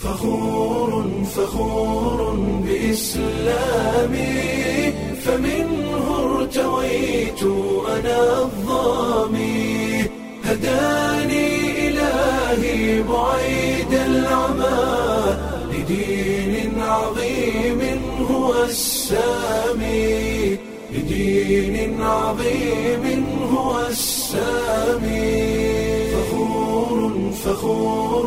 فخور فخور بإسلامي فمنه ارتويت أنا الظامي هداني إلهي بعيد العمى لدين عظيم هو السامي لدين عظيم هو السامي فخور فخور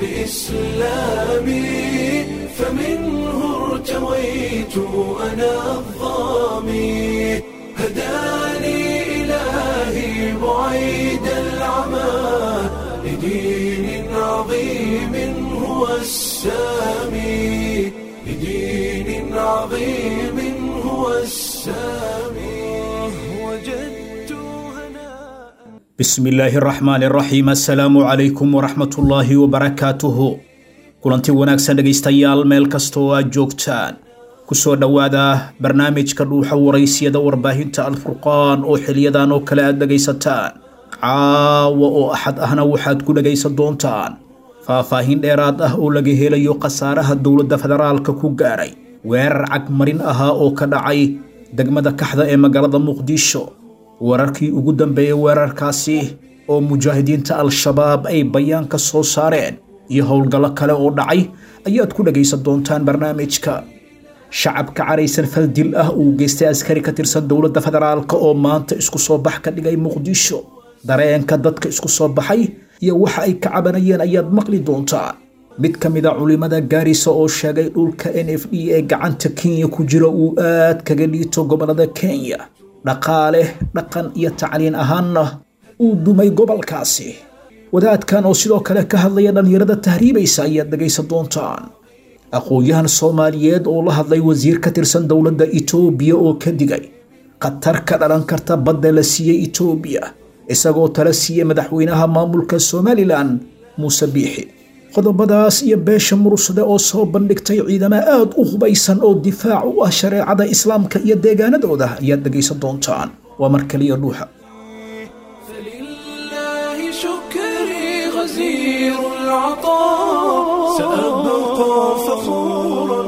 بإسلامي فمنه ارتويت أنا الظامي هداني إلهي بعيد العمى لدين عظيم هو السامي لدين عظيم هو السامي وجدت هناء bismi illaahi araxmaan iraxiim assalaamu calaykum waraxmatullaahi wabarakaatuhu kulanti wanaagsan dhegaystayaal meel kasta oo aad joogtaan ku soo dhowaada barnaamijka dhuuxa waraysiyada warbaahinta alfurqaan oo xiliyadan oo kale aad dhegaysataan caawa oo axad ahna waxaad ku dhegaysan doontaan faahfaahin dheeraad ah oo laga helayo khasaaraha dowladda federaalka ku gaaray weerar cagmarin ahaa oo ka dhacay degmada kaxda ee magaalada muqdisho wararkii ugu dambeeyey weerarkaasi oo mujaahidiinta al-shabaab ay bayaan ka soo saareen iyo howlgallo kale oo dhacay ayaad ku dhagaysan doontaan barnaamijka shacabka caraysan faldil ah uu geystay askari ka tirsan dowladda federaalk oo maanta isku soo bax ka dhigay muqdisho dareenka dadka isku soo baxay iyo waxa ay ka cabanayeen ayaad maqli doontaan mid ka mid a culimada gaarisa oo sheegay dhulka n f d ee gacanta kenya ku jira uu aad kaga liito gobolada kenya dhaqaale dhaqan iyo tacliin ahaanna uu dumay gobolkaasi wadaadkan oo sidoo kale ka hadlaya dhallinyarada tahriibaysa ayaad dhegaysan doontaan aqoon-yahan soomaaliyeed oo la hadlay wasiir ka tirsan dowladda itoobiya oo ka digay khatar ka dhalan karta badda la siiyey itoobiya isagoo tala siiyey madaxweynaha maamulka somalilan muuse biixi qodobadaas iyo beesha murugsade oo soo bandhigtay ciidamo aad u hubaysan oo difaac u ah shareecada islaamka iyo deegaanadooda ayaad dhegaysan doontaan waa mar kaliya dhuuxa فلله شكري غزير العطاء سأبقى فخورا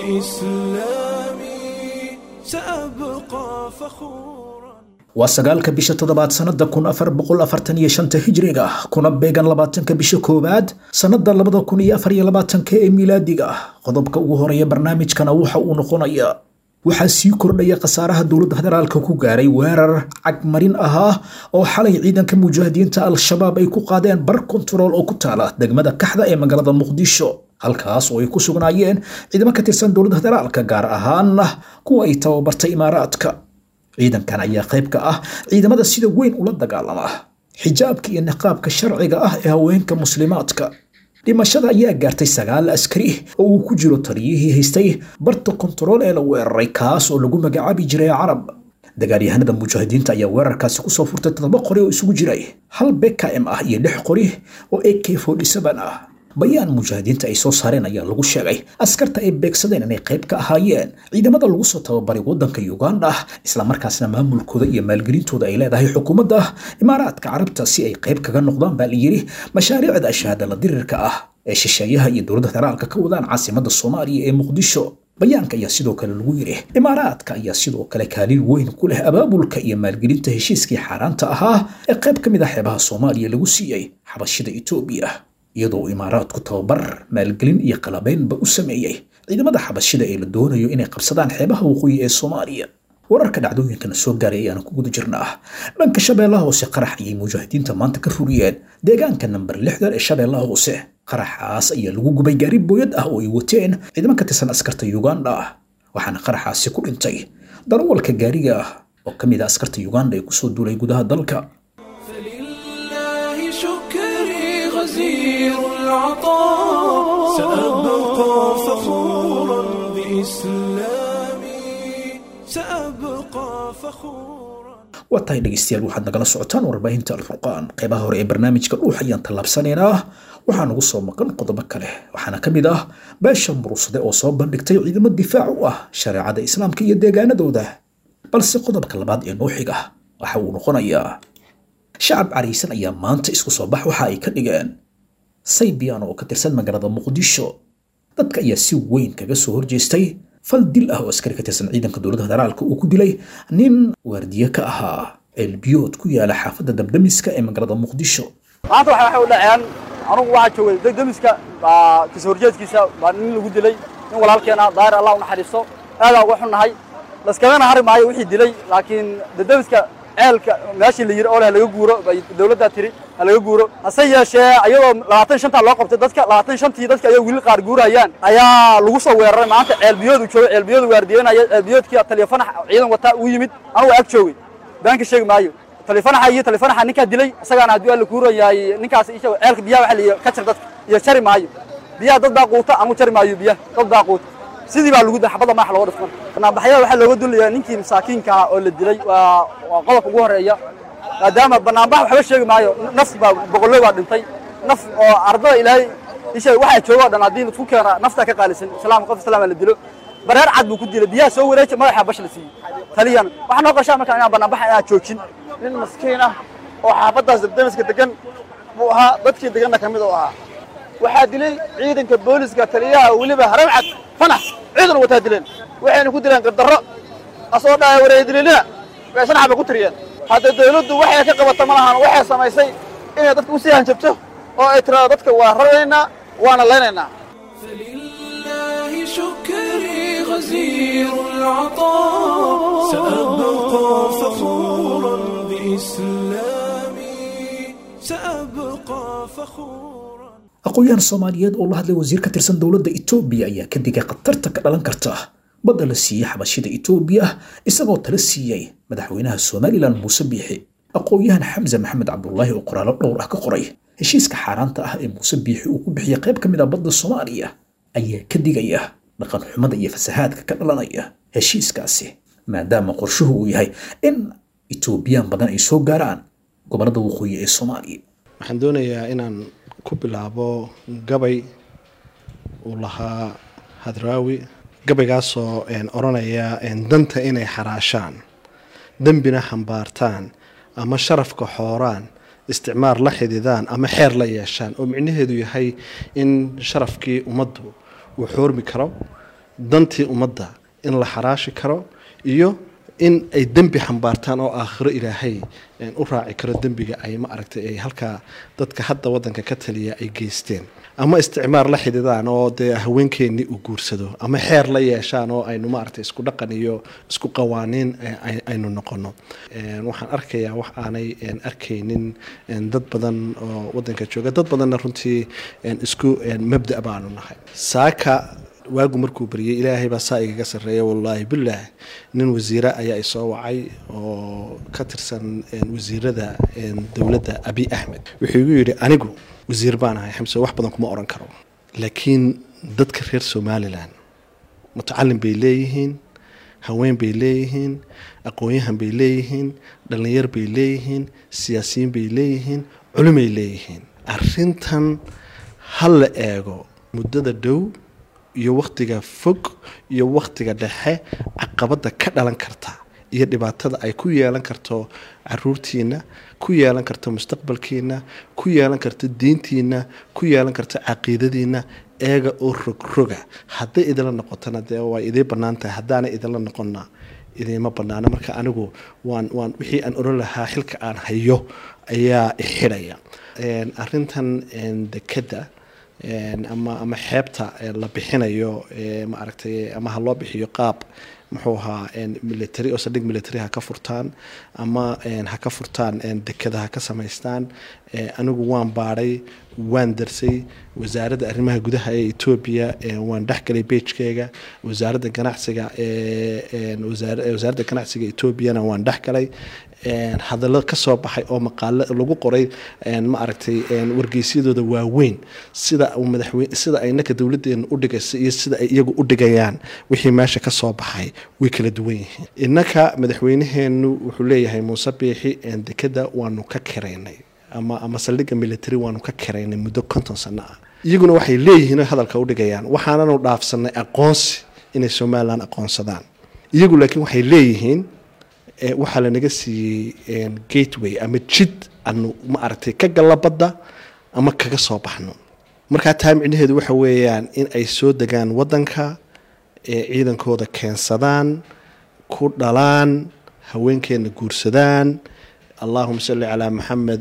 بإسلامي سأبقى فخورا waa sagaalka bisha toddobaad sannada kun afar boqol afartan iyo shanta hijriga kuna beegan labaatanka bisha koowaad sannada labada kun iyo afar iyo labaatanka ee miilaadiga qodobka ugu horeeya barnaamijkana waxa uu noqonayaa waxaa sii kordhaya khasaaraha dowladda federaalka ku gaaray weerar cagmarin ahaa oo xalay ciidanka mujaahidiinta al-shabaab ay ku qaadeen bar kontarool oo ku taala degmada kaxda ee magaalada muqdisho halkaas oo ay ku sugnaayeen ciidamo ka tirsan dowladda federaalka gaar ahaana kuwa ay tababartay imaaraadka ciidankan ayaa qayb ka ah ciidamada sida weyn ula dagaalama xijaabka iyo niqaabka sharciga ah ee haweenka muslimaadka dhimashada ayaa gaartay sagaal askari oo uu ku jiro taliyihii haystay barta kontarool ee la weeraray kaas oo lagu magacaabi jiray carab dagaalyahanada mujaahidiinta ayaa weerarkaasi kusoo furtay toddoba qori oo isugu jiray hal bkm ah iyo lix qori oo ak ah bayaan mujaahidiinta ay soo saareen ayaa lagu sheegay askarta ay beegsadeen inay qayb ka ahaayeen ciidamada lagu soo tababaray waddanka uganda islamarkaasna maamulkooda iyo maalgelintooda ay leedahay xukuumadda imaaraadka carabta si ay qayb kaga noqdaan baa layidhi mashaariicda shahaadala dirirka ah ee shisheeyaha iyo dowladda federaalka ka wadaan caasimadda soomaaliya ee muqdisho bayaanka ayaa sidoo kale lagu yidhi imaaraadka ayaa sidoo kale kaalin weyn ku leh abaabulka iyo maalgelinta heshiiskii xaaraanta ahaa ee qayb ka mid ah xeebaha soomaaliya lagu siiyey xabashida etoobiya iyadoo imaaraadku tababar maalgelin iyo qalabaynba u sameeyey ciidamada xabashida ee la doonayo inay qabsadaan xeebaha waqooyi ee soomaaliya wararka dhacdooyinkana soo gaaray ayaana ku guda jirnaa dhanka shabeellaha hoose qarax ayay mujaahidiinta maanta ka furiyeen deegaanka namber lixdan ee shabeellaha hoose qaraxaas ayaa lagu gubay gaari booyad ah oo ay wateen ciidamo ka tirsan askarta uganda waxaana qaraxaasi ku dhintay darawalka gaariga ah oo ka mid a askarta uganda ee kusoo duulay gudaha dalka فلله شكري غزير العطاء سأبقى فخورا بإسلامي سأبقى فخورا waa tahay dhegaystayaal waxaad nagala socotaan warbaahinta alfurqaan qeybaha hore ee barnaamijka dhuux ayaan tallaabsanaynaa waxaa nagu soo maqan qodobo kale waxaana ka mid ah beesha murugsade oo soo bandhigtay ciidamo difaac u ah shareecada islaamka iyo deegaanadooda balse qodobka labaad ee noo xiga waxa uu noqonayaa shacab caraysan ayaa maanta isku soo bax waxa ay ka dhigeen saybiyan oo ka tirsan magaalada muqdisho dadka ayaa si weyn kaga soo horjeestay fal dil ah oo askari ka tirsan ciidanka dowladda federaalka uu ku dilay nin waardiye ka ahaa ceelbiyood ku yaala xaafadda dabdamiska ee magaalada muqdisho maanta waxa waxay u dhaceen anugu waxaa joogay degdemiska baa kasoo horjeedkiisa baa nin lagu dilay nin walaalkeena daahir allah u naxariisto aadaa uga xunnahay laskamana hari maayo wixii dilay laakiin degdemiska ceelka meeshii la yiri oo leh laga guuro bay dawladdaa tiri ha laga guuro hase yeeshee ayadoo labaatan shantaa loo qabtay dadka labaatan shantii dadka ayay weli qaar guurayaan ayaa lagu soo weeraray maanta ceelbiyoodu joogo ceelbiyoodu waardiyeynaya ceelbiyoodkii taleefanax ciidan wataa uu yimid anugu ag joogay beenka sheegi maayo taleefanaxa iyo taleefanaxa ninkaa dilay isagaana haddii alla kuuran yahay ninkaas isha ceelka biyaha waxa la yidhi ka jir dadka iyo jari maayo biyaha dad baa quuta anugu jari maayo biyaha dad baa quuta sidii baa lagu xabadda madax looga dhifman banaanbaxyada waxaa looga dullayaa ninkii masaakiinka ah oo la dilay waa waa qodobka ugu horeeya maadaama banaanbax waxba sheegi maayo naf baa boqollo baa dhintay naf oo ardada ilaahay isha waxaa jooga o dhan haddii isku keena naftaa ka qaalisan islaam qof islaama la dilo bareer cad buu ku dilay biyaha soo wareeja madaxa bash la siiyey taliyan waxaa noo qashaa markaa inaan banaanbaxa inaan joojin nin maskiin ah oo xaafaddaas dabdamiska degan buu ahaa dadkii deganna ka mid u ahaa waxaa dilay ciidanka booliska taliyaha weliba haram cad fanax ciidan wataa dileen waxayna ku dileen gardarro asoo dhaaya wareedililina way sanax bay ku tiriyeen hadda dawladdu waxay ka qabata ma lahan waxay samaysay inay dadka usii hanjabto oo ay tiraado dadka waa raraynaa waana laynaynaa فلله شكري غزير العطاء سأبقى فخورا بإسلامي سأبقى فخورا aqoon-yahan soomaaliyeed oo la hadlay wasiir ka tirsan dowladda itoobiya ayaa ka digay khatarta ka dhalan karta badda la siiyey xabashida itoobiya isagoo tala siiyey madaxweynaha somalilan muuse biixi aqoon-yahan xamse maxamed cabdulaahi oo qoraallo dhowr ah ka qoray heshiiska xaaraanta ah ee muuse biixi uu ku bixiyey qayb ka mid ah badda soomaaliya ayaa ka digaya dhaqan xumada iyo fasahaadka ka dhalanaya heshiiskaasi maadaama qorshuhu uu yahay in itoobiyaan badan ay soo gaaraan gobollada waqooyi ee soomaaliya waxaan doonayaa inaan ku bilaabo gabay uu lahaa hadraawi gabaygaasoo odhanaya danta inay xaraashaan dembina xambaartaan ama sharafka xooraan isticmaar la xididaan ama xeer la yeeshaan oo micnaheedu yahay in sharafkii ummaddu uu xoormi karo dantii ummadda in la xaraashi karo iyo in ay dembi xambaartaan oo aakhiro ilaahay u raaci karo dembiga ay ma aragtay ay halkaa dadka hadda wadanka ka taliya ay geysteen ama isticmaar la xididaan oo dee haweenkeennii uu guursado ama xeer la yeeshaan oo aynu maaragtay isku dhaqan iyo isku qawaaniin aynu noqono waxaan arkayaa wax aanay arkaynin dad badan oo wadanka jooga dad badanna runtii isku mabda baanu nahay saaka waagu markuu baryay ilaahay baa saa igaga sarreeya wallaahi bilaah nin wasiire ayaa isoo wacay oo ka tirsan wasiirada dowladda abi axmed wuxuu igu yidhi anigu wasiir baan ahay xamse wax badan kuma odhan karo laakiin dadka reer somalilan mutacalin bay leeyihiin haween bay leeyihiin aqoon-yahan bay leeyihiin dhallinyar bay leeyihiin siyaasiyiin bay leeyihiin culimay leeyihiin arintan ha la eego muddada dhow iyo wakhtiga fog iyo wakhtiga dhexe caqabada ka dhalan karta iyo dhibaatada ay ku yeelan karto caruurtiina ku yeelan karto mustaqbalkiina ku yeelan karto diintiina ku yeelan karto caqiidadiina eega oo rogroga hadday idinla noqotona dee waa idiin bannaan tahay haddaana idinla noqonna idiima bannaana marka anigu waan waan wixii aan oran lahaa xilka aan hayo ayaa ixidhaya arintan dekeda ama ama xeebta la bixinayo ma aragtay ama ha loo bixiyo qaab muxuu ahaa military oo saldhig military ha ka furtaan ama ha ka furtaan dekeda ha ka samaystaan anigu waan baadhay waan darsay wasaaradda arrimaha gudaha ee etoobiya waan dhexgalay beijkeega wasaaradda ganacsiga wasaaradda ganacsiga etoobiyana waan dhexgalay hadallo kasoo baxay oo maqaalo lagu qoray ma aragtay wargeysyadooda waaweyn sida madaxweyne sida ay naka dowladeena u dhigaysa iyo sida ay iyagu u dhigayaan wixii meesha kasoo baxay way kala duwan yihiin innaka madaxweynaheenu wuxuu leeyahay muuse biixi dekeda waanu ka kiraynay ama ama saldhigga military waanu ka kiraynay muddo konton sano ah iyaguna waxay leeyihiin oo hadalka u dhigayaan waxaananu dhaafsanay aqoonsi inay somalilan aqoonsadaan iyagu laakiin waxay leeyihiin waxaa lanaga siiyey gateway ama jid anu ma aragtay ka galla badda ama kaga soo baxno markaa taa micnaheedu waxa weeyaan in ay soo degaan wadanka ee ciidankooda keensadaan ku dhalaan haweenkeena guursadaan allahuma salli calaa maxamed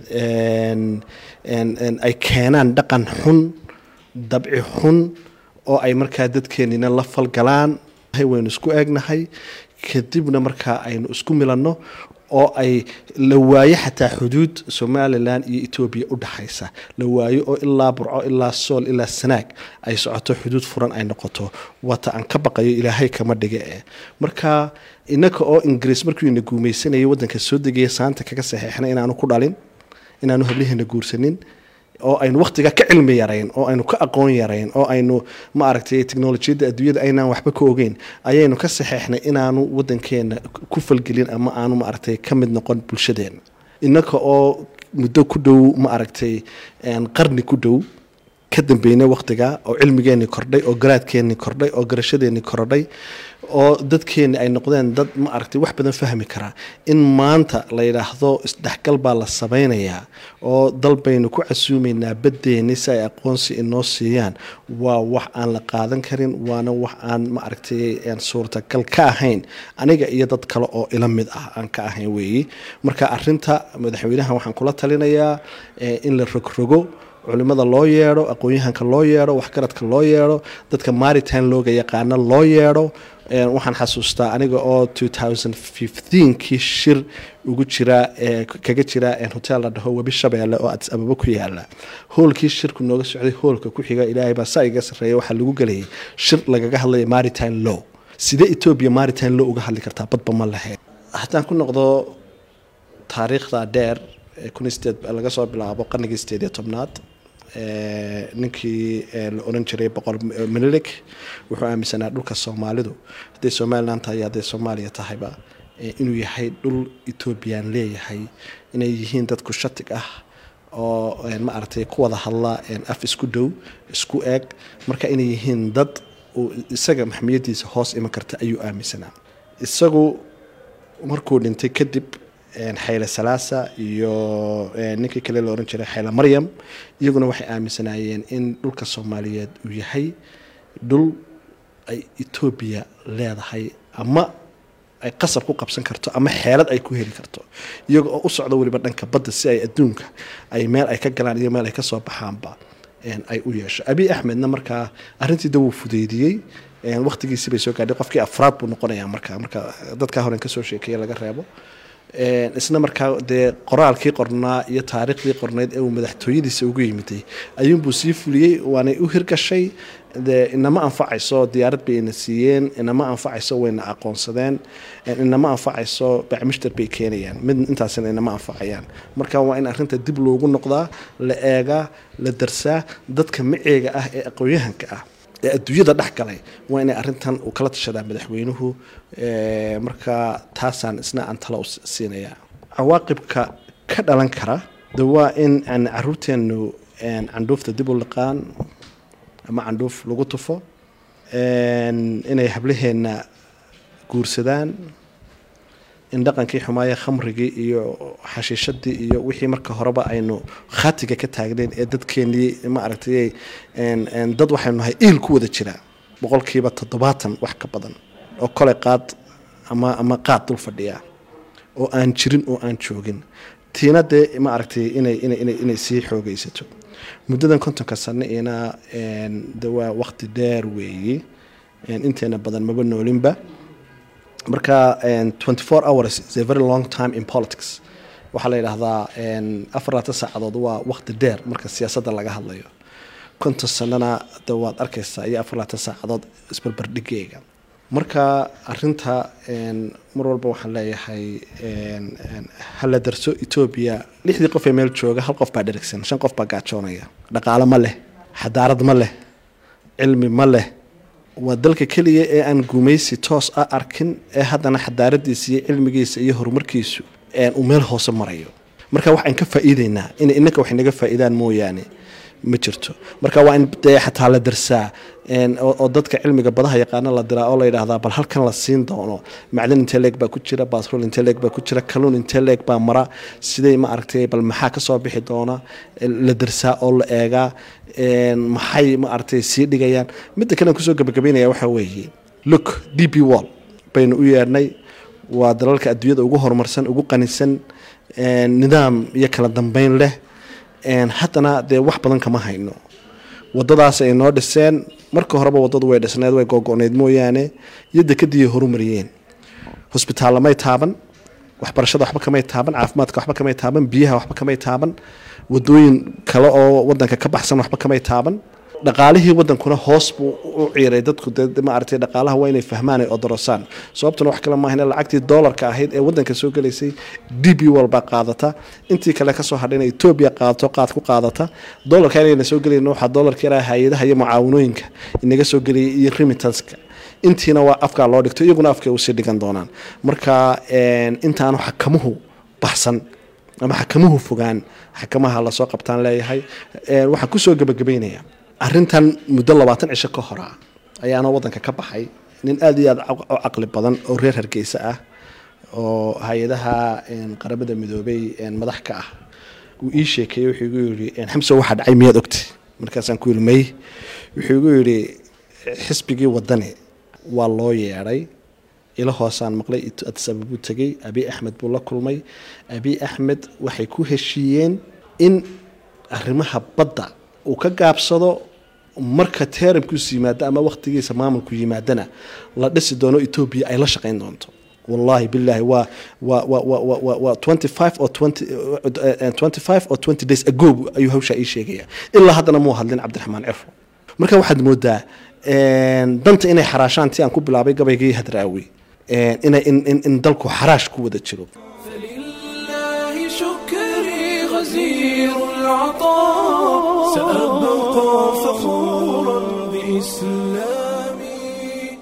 ay keenaan dhaqan xun dabci xun oo ay markaa dadkeenina la falgalaan waynu isku eegnahay kadibna markaa aynu isku milanno oo ay la waayo xataa xuduud somalilan iyo etoobiya u dhaxaysa la waayo oo ilaa burco ilaa sool ilaa sanaag ay socoto xuduud furan ay noqoto wata aan ka baqayo ilaahay kama dhiga eh marka inaka oo ingiriis markuu ina guumaysanayay wadanka soo degaya saanta kaga saxeexna inaanu ku dhalin inaanu habliheena guursanin oo aynu wakhtiga ka cilmi yarayn oo aynu ka aqoon yarayn oo aynu ma aragtay teknolojiyadda adduunyada aynaan waxba ka ogeyn ayaynu ka saxeexnay inaanu wadankeena ku falgelin ama aanu ma aragtay ka mid noqon bulshadeena innaka oo muddo ku dhow ma aragtay qarni ku dhow ka dambeynay wakhtiga oo cilmigeenii kordhay oo garaadkeenii kordhay oo garashadeenii kordhay oo dadkeeni ay noqdeen dad ma aragtay wax badan fahmi karaa in maanta la yidhaahdo isdhexgal baa la samaynayaa oo dal baynu ku casuumaynaa baddeeni si ay aqoonsi inoo siiyaan waa wax aan la qaadan karin waana wax aan ma aragtay suurtagal ka ahayn aniga iyo dad kale oo ila mid ah aan ka ahayn weeyi marka arinta madaxweynaha waxaan kula talinayaa in la rogrogo culimada loo yeedho aqoon-yahanka loo yeedho waxgaradka loo yeedho dadka maritime looga yaqaano loo yeedho waxaan xasuustaa aniga oo kii shir ugu jira kaga jira hotel la dhaho webi shabeelle oo adis ababa ku yaala hoolkii shirku nooga socday hoolka ku xiga ilaahay baa saa iga sarreeya waxaa lagu gelayay shir lagaga hadlaya maritime law sidee etoobiya maritime law uga hadli kartaa badba ma lahayd haddaan ku noqdo taariikhda dheer laga soo bilaabo qarnigii sideed iyo tobnaad ninkii la oran jiray boqor minilik wuxuu aaminsanaa dhulka soomaalidu hadday somalilan tahay iyo hadday soomaaliya tahayba inuu yahay dhul etoobiyaan leeyahay inay yihiin dadku shatig ah oo ma aragtay ku wada hadla af isku dhow isku eeg marka inay yihiin dad uu isaga maxmiyadiisa hoos iman karta ayuu aaminsanaa isagu markuu dhintay kadib xayle salaasa iyo ninkii kale la oran jiray xayle maryam iyaguna waxay aaminsanaayeen in dhulka soomaaliyeed uu yahay dhul ay etoobiya leedahay ama ay qasab ku qabsan karto ama xeelad ay ku heli karto iyaga oo u socdo weliba dhanka badda si ay adduunka ay meel ay ka galaan iyo meel ay kasoo baxaanba ay u yeesho abi axmedna markaa arrintii da wuu fudeydiyey waqtigiisii bay soo gaadhay qofkii afraad buu noqonayaa markaa marka dadkaa horen kasoo sheekeeye laga reebo isna markaa dee qoraalkii qornaa iyo taariikhdii qornayd ee uu madaxtooyadiisa ugu yimiday ayuunbuu sii fuliyey waanay u hirgashay dee inama anfacayso diyaarad bay ina siiyeen inama anfacayso wayna aqoonsadeen inama anfacayso bacmishtar bay keenayaan mid intaasina inama anfacayaan marka waa in arrinta dib loogu noqdaa la eegaa la darsaa dadka maceega ah ee aqoon-yahanka ah ee adduunyada dhex galay waa inay arrintan uu kala tashadaa madaxweynuhu marka taasaan isna aan tala u siinayaa cawaaqibka ka dhalan kara de waa in aan caruurteenu candhuufta dib u liqaan ama candhuuf lagu tufo inay hablaheenna guursadaan in dhaqankii xumaaya khamrigii iyo xashiishadii iyo wixii marka horeba aynu khatiga ka taagnayn ee dadkeenii ma aragtay dad waxaynu nahay iil ku wada jiraa boqolkiiba toddobaatan wax ka badan oo kole qaad ama ama qaad dul fadhiya oo aan jirin oo aan joogin tiina dee ma aragtay inay inay inay inay sii xoogaysato muddadan kontonka sano ina de waa waqti dheer weeye inteena badan maba noolinba marka twenty four hours is a very long time in politics waxaa la yidhaahdaa afar laatan saacadood waa waqti dheer marka siyaasadda laga hadlayo konton sanana de waad arkaysaa iyo afar laatan saacadood isbarbardhigeyga marka arinta mar walba waxaan leeyahay hala darso etoobiya lixdii qof ee meel jooga hal qof baa dherigsan shan qof baa gaajoonaya dhaqaalo ma leh xadaarad ma leh cilmi ma leh waa dalka keliya ee aan gumaysi toos ah arkin ee haddana xadaaradiisa iyo cilmigiisa iyo horumarkiisu uu meel hoose marayo marka waxaan ka faa'iideynaa in inanka wax naga faa'iidaan mooyaane ma jirto marka waa in dee xataa la darsaa een, oo oo dadka cilmiga badaha yaqaana la diraa oo la yidhaahdaa bal halkan la siin doono macdan intee leeg baa ku jira baasrol intee leeg baa ku jira kalluun intee leeg baa mara sidee ma aragtay bal maxaa ka soo bixi doona la darsaa oo la eegaa een, maxay ma aragtay sii dhigayaan midda kale aan kusoo gabagabeynaya waxaa weeye look d p wall baynu u yeedhnay waa dalalka adduunyada ugu horumarsan ugu qanisan een, nidaam iyo kala dambeyn leh een, haddana dee wax badan kama hayno wadadaas ay noo dhiseen marka horeba wadadu way dhisneed way googo'neyd mooyaane iyo dekadiiay horumariyeen hosbitaalla may taaban waxbarashada waxba kamay taaban caafimaadka waxba kamay taaban biyaha waxba kamay taaban wadooyin kale oo wadanka ka baxsan waxba kamay taaban dhaqaalihii wadankuna hoos buu u ciiray dadku dee maaragtay dhaqaalaha waa inay fahmaan ay odorosaan sababtuna wax kale maahan lacagtii doolarka ahayd ee wadanka soo gelaysay d b walbaa qaadata intii kale kasoo hadhayna etoobiya qaadato qaad ku qaadata doolarka inayna soo gelayn waxaa doolarka yaraa hay-adaha iyo mucaawanooyinka inaga soo geliyay iyo remittanska intiina waa afkaa loo dhigto iyaguna afkay usii dhigan doonaan marka een, intaanu xakamuhu baxsan ama xakamuhu fogaan xakamaha lasoo qabtaan leeyahay Een, waxaan kusoo gebagabeynaya arrintan muddo labaatan cisho ka hora ayaana wadanka ka baxay nin aada iyo aada u caqli badan oo reer hargeysa ah oo hay-adaha een, qaramada midoobay een, madax ka ah wuu ii sheekeeyey wuxuu igu yidhi een, xamse waxaa dhacay miyaad ogti markaasaan ku yidhi may wuxuu igu yidhi xisbigii wadani waa loo yeedhay ila hoosaan maqlay addis ababuu tegey abi axmed buu la kulmay abi axmed waxay ku heshiiyeen in arrimaha badda uu ka gaabsado marka teeramkiisu yimaado ama wakhtigiisa maamulku yimaadana la dhisi doono etoobiya ay la shaqayn doonto wallahi billahi waa waa waa waa waa waa waa twenty five or twenty twenty five or twenty days ago ayuu hawshaa ii sheegaya ilaa haddana muu hadlin cabdiraxmaan cifo marka waxaad moodaa een, danta inay xaraashaan ti aan ku bilaabay gabaygii hadraawi een, inay in, in, in dalku xaraash ku wada jiro فلله شكري غزير العطاء سأبقى فخورا بإسلامي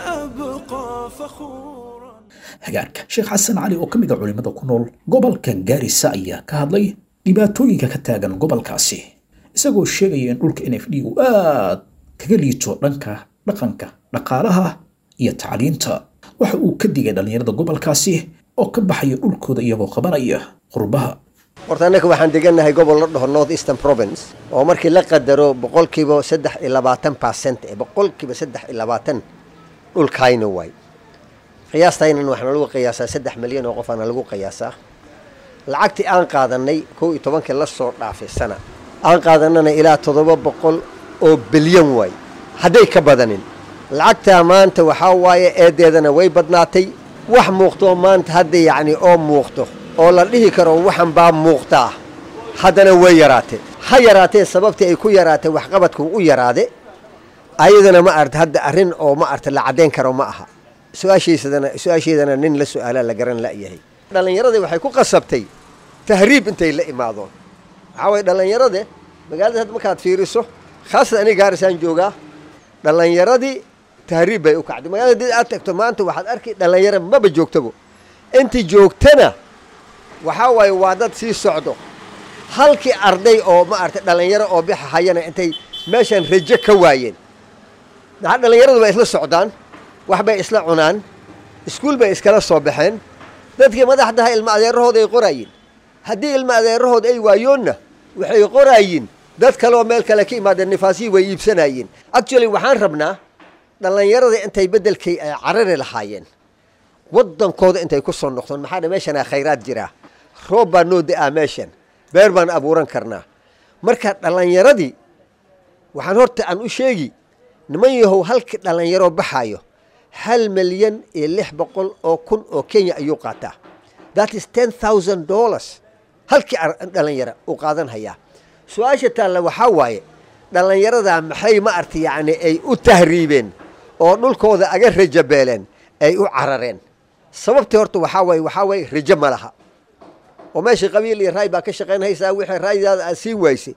سأبقى فخورا hagaarka sheekh xasan cali oo ka mid a culimmada ku nool gobolka gaarisa ayaa ka hadlay dhibaatooyinka ka taagan gobolkaasi isagoo sheegaya in dhulka n f d uu aad kaga liito dhanka dhaqanka dhaqaalaha iyo tacliinta waxa uu ka digay dhallinyarada gobolkaasi oo ka baxaya dhulkooda iyagoo qabanaya qurbaha horta annaka waxaan degannahay gobol la dhaho north eastern province oo markii la qadaro boqolkiiba saddex iyo labaatan percent ee boqolkiiba saddex iyo labaatan dhulkayna waay qiyaastaynan waxaana lagu qiyaasaa saddex milyan oo qofaana lagu qiyaasaa lacagtii aan qaadanay kow iyo tobankii la soo dhaafay sana aan qaadanana ilaa toddoba boqol oo bilyan waay hadday ka badanin lacagtaa maanta waxaa waaye eedeedana way badnaatay wax muuqtoo maanta hadda yacni oo muuqto oo la dhihi karo waxan baa muuqtaa haddana way yaraatee ha yaraatee sababtii ay ku yaraatay waxqabadku u yaraade ayadana ma arta hadda arrin oo ma arta la caddayn karo ma aha su-aashiisadana su-aasheedana nin la su-aalaa la garan la'yahay dhallinyaradii waxay ku qasabtay tahriib intay la imaadoon waxaa waye dhallinyarade magaalada hadda markaad fiiriso khaasatan aniga gaarisaan joogaa dhallinyaradii tahriib bay u kacday magaalada hadii aad tagto maanta waxaad arki dhallinyaro maba joogtabo intii joogtana waxaa waaye waa dad sii socdo halkii arday oo ma aragtay dhallinyaro oo bixa hayana intay meeshan rajo ka waayeen maxaa dhallinyaradu bay isla socdaan wax bay isla cunaan iskuul bay iskala soo baxeen dadkii madaxdaha ilma adeerahooda ay qorayiin haddii ilma adeerahooda ay waayoonna waxay qoraayiin dad kaleoo meel kale ka imaadeen nifaasihii way iibsanayiin actually waxaan rabnaa dhallinyarada intay beddelkay ay carari lahaayeen waddankooda intay ku soo noqdeen maxaa dha meeshanaa khayraad jiraa roob baa noo da-aa meeshan beer baan abuuran karnaa marka dhallinyaradii waxaan horta aan u sheegi niman yahow halkii dhallinyaroo baxaayo hal milyan iyo lix boqol oo kun oo kenya ayuu qaataa that is ten thousand dollars halkii dhallinyaro uu qaadan hayaa su-aasha taalla waxaa waaye dhallinyaradaa maxay ma arta yacni ay u tahriibeen oo dhulkooda aga rajabeeleen ay u carareen sababtii horta waxaa waaye waxaa waaye rajo ma laha oo meeshii qabiil iyo raay baa ka shaqaynhaysaa wixii raaydaada aad siin waysay